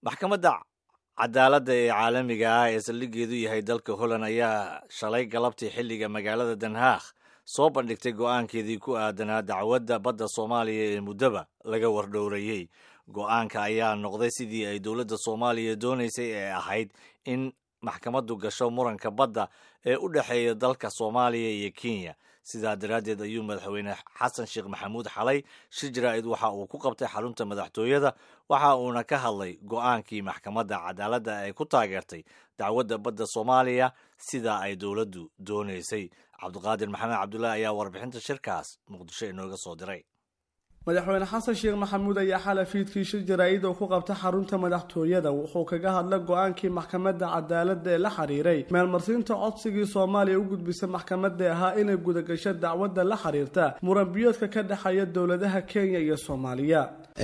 maxkamadda cadaaladda ee caalamiga ah ee saldhigeedu yahay dalka holland ayaa shalay galabtii xilliga magaalada den haag soo bandhigtay go'aankeedii ku aadanaa dacwadda badda soomaaliya ee muddaba laga wardhowrayey go'aanka ayaa noqday sidii ay dowladda soomaaliya doonaysay ee ahayd in maxkamaddu gasho muranka badda ee u dhexeeya dalka soomaaliya iyo kenya sidaa daraaddeed ayuu madaxweyne xasan sheekh maxamuud xalay shir jaraa'id waxa uu ku qabtay xarunta madaxtooyada waxa uuna ka hadlay go'aankii maxkamadda cadaaladda ay ku taageertay dacwadda badda soomaaliya sidaa ay dowladdu doonaysay cabdiqaadir maxamed cabdullaahi ayaa warbixinta shirkaas muqdisho inooga soo diray madaxweyne xasan sheekh maxamuud ayaa xalay fiidkii shir jaraa'id oo ku qabta xarunta madaxtooyada wuxuu kaga hadlay go-aankii maxkamadda cadaaladda ee la xiriiray meelmarsiinta codsigii soomaaliya u gudbisay maxkamadda ahaa inay gudagasho dacwadda la xiriirta muranbiyoodka ka dhexeeya dowladaha kenya iyo soomaaliya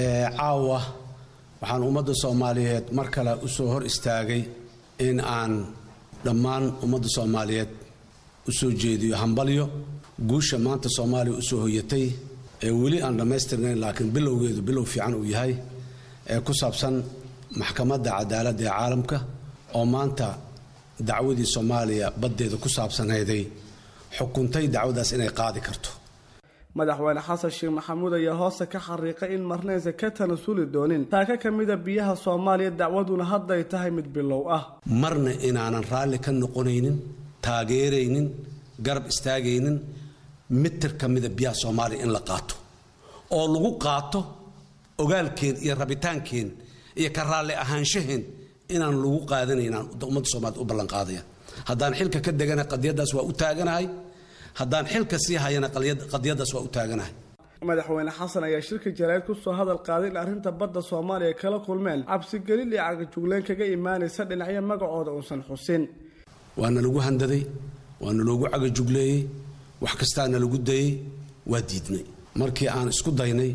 caawa waxaan ummadda soomaaliyeed mar kale u soo hor istaagay in aan dhammaan ummadda soomaaliyeed u soo jeediyo hambalyo guusha maanta soomaaliya usoo hoyatay ee weli aan dhammaystirnayn laakiin bilowgeedu bilow fiican uu yahay ee ku saabsan maxkamadda cadaaladda ee caalamka oo maanta dacwadii soomaaliya baddeeda ku saabsanayday xukuntay dacwadaas inay qaadi karto madaxweyne xasan sheekh maxamuud ayaa hoosta ka xariiqay in marnaysa ka tanasuli doonin taaka ka mida biyaha soomaaliya dacwaduna hadday tahay mid bilow ah marna inaanan raalli ka noqonaynin taageeraynin garab istaagaynin mitir ka mida biyaha soomaaliya in la qaato oo lagu qaato ogaalkeen iyo rabitaankeen iyo ka raalli ahaanshaheen inaan lagu qaadanaynaan ummadda soomaaliyed u ballanqaadaya haddaan xilka ka degana qadiyaddaas waa u taaganahay haddaan xilka sii hayana qadiyaddaas waa u taaganahay madaxweyne xasan ayaa shirka jaraa'id kusoo hadal qaaday in arrinta badda soomaaliya kala kulmeen cabsigelin iyo cagajugleen kaga imaanaysa dhinacyo magacooda uusan xusin waana lagu handaday waana loogu cagajugleeyey wax kastaana lagu dayey waa diidnay markii aan isku daynay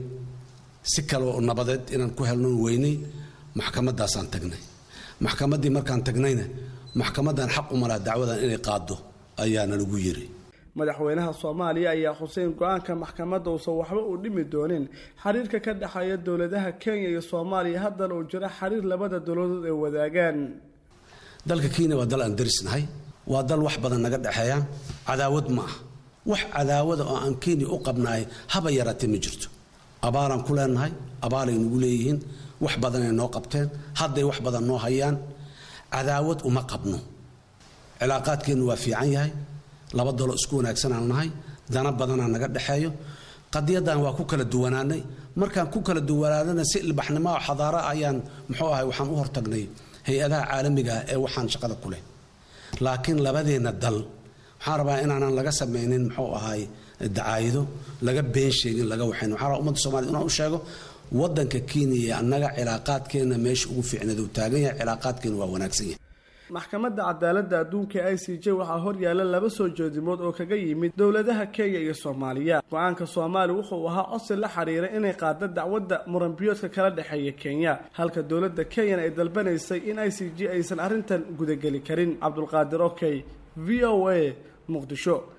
si kale oo nabadeed inaan ku helnon weynay maxkamaddaasaan tagnay maxkamaddii markaan tagnayna maxkamaddan xaq u malaa dacwadan inay qaaddo ayaana lagu yiri madaxweynaha soomaaliya ayaa xuseyn go-aanka maxkamadda uusan waxba u dhimi doonin xiriirka ka dhexeeya dowladaha kenya iyo soomaaliya haddana uu jiro xiriir labada dowladood ay wadaagaan dalka kenya waa dal aan darisnahay waa dal wax badan naga dhexeeyaan cadaawad ma ah wax cadaawada oo aan kenya u qabnaay haba yaraatee ma jirto abaalaan ku leenahay abaalay nagu leeyihiin wax badanay noo qabteen hadday wax badan noo hayaan cadaawad uma qabno cilaaqaadkeennu waa fiican yahay laba dalo isku wanaagsanaan nahay dana badanaa naga dhexeeyo qadiyaddan waa ku kala duwanaanay markaan ku kala duwanaanana si ilbaxnimo xadaara ayaan muxuu ahay waxaan u hortagnay hay-adaha caalamiga ah ee waxaan shaqada ku leh laakiin labadeenna dal waxaan rabaa inaanan laga samaynin muxuu ahay dacaayido laga been sheegin laga waxayn waxaan rabaa ummadda somaliyed inaan u sheego waddanka kenya iyo annaga cilaaqaadkeenna meesha ugu fiicneed uu taagan yahay cilaaqaadkeenna waa wanaagsan yahay maxkamadda cadaaladda adduunka i c j waxaa horyaala laba soo jeedimood oo kaga yimid dowladaha kenya iyo soomaaliya go-aanka soomaaliya wuxuu ahaa codsi la xiriiray inay qaado dacwadda muranbiyoodka kala dhexeeya kenya halka dowladda kenyana ay dalbanaysay in i c j aysan arrintan gudageli karin cabdulqaadir okey v o a muqdisho